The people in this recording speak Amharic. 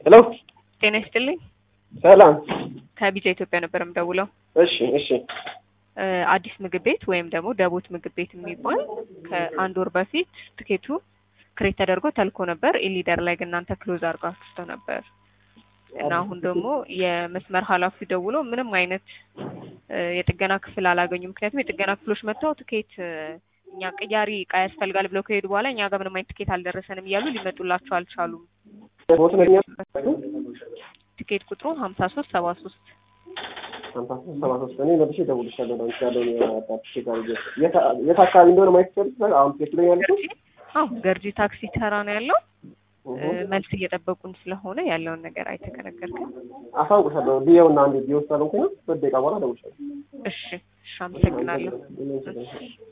ሄሎ ጤና ይስጥልኝ። ሰላም። ከቢጃ ኢትዮጵያ ነበር የምደውለው። እሺ እሺ እ አዲስ ምግብ ቤት ወይም ደግሞ ደቦት ምግብ ቤት የሚባል ከአንድ ወር በፊት ትኬቱ ክሬት ተደርጎ ተልኮ ነበር። ኢሊደር ላይ ግን እናንተ ክሎዝ አድርጋችሁ ነበር እና አሁን ደግሞ የመስመር ኃላፊው ደውሎ ምንም አይነት እ የጥገና ክፍል አላገኙ። ምክንያቱም የጥገና ክፍሎች መጥተው ትኬት እ እኛ ቅያሪ እቃ ያስፈልጋል ብለው ከሄዱ በኋላ እኛ ጋር ምንም አይነት ትኬት አልደረሰንም እያሉ ሊመጡላቸው አልቻሉም። ቦት ነኛ ትኬት ቁጥሩ ሀምሳ ሶስት ሰባ ሶስት ሀምሳ ሶስት ሰባ ሶስት እኔ መልሼ እደውልልሻለሁ። አንቺ ያለውን የአጣጥቼ ጋር ይዤ የት የት አካባቢ እንደሆነ ማየት ይችላል። አሁን ትኬት ላይ ያለው ገርጂ አዎ ገርጂ ታክሲ ተራ ነው ያለው። እ መልስ እየጠበቁን ስለሆነ ያለውን ነገር አይተከነገርክም። አሳውቅሻለሁ። ቢየውና አንዴ ቢወስድ አልሆንኩኝ ነው። ሁለት ደቂቃ በኋላ እደውልልሻለሁ። እሺ እሺ፣ አመሰግናለሁ። እሺ